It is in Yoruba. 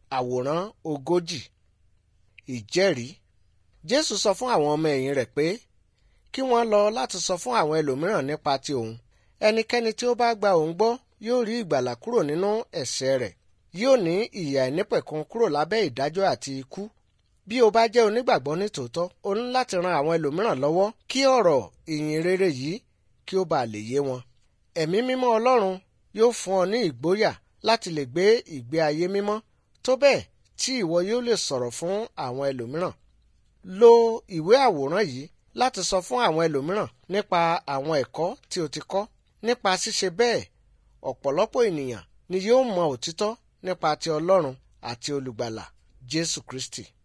àwòrán ogójì ìjẹ́rìí jésù sọ fún àwọn ọmọ ẹ̀yìn rẹ̀ pé kí wọ́n lọ láti sọ fún àwọn ẹlòmíràn nípa ti òun ẹnikẹ́ni tí ó bá gba òun gbọ́ yóò rí ìgbàlà kúrò nínú ẹ̀ṣẹ̀ rẹ̀ yóò ní ìyà ìnípẹ̀kun kúrò lábẹ́ ìdájọ́ àti ikú bí o bá jẹ́ onígbàgbọ́ nítòótọ́ o ní láti ran àwọn ẹlòmíràn lọ́wọ́ kí ọ̀rọ̀ ìyìn rere yìí kí ó bàa lè yé wọn ẹ̀mí mímọ́ ọlọ́run yóò fún ọ ní ìgboyà láti lè gbé ìgbé ayé mímọ́ tó bẹ́ẹ̀ tí ìwọ yóò lè sọ̀rọ̀ fún àwọn ẹlòmíràn lo ìwé àwòrán yìí láti sọ fún àwọn ẹlòmíràn nípa àwọn ẹ̀kọ́ tí o ti kọ́ nípa ṣíṣe bẹ́ẹ̀ ọ̀pọ̀lọpọ̀ ènìyàn ni yóò mọ òtítọ́ nípa ti ọlọ́run àti olùgbàlà jésù kristi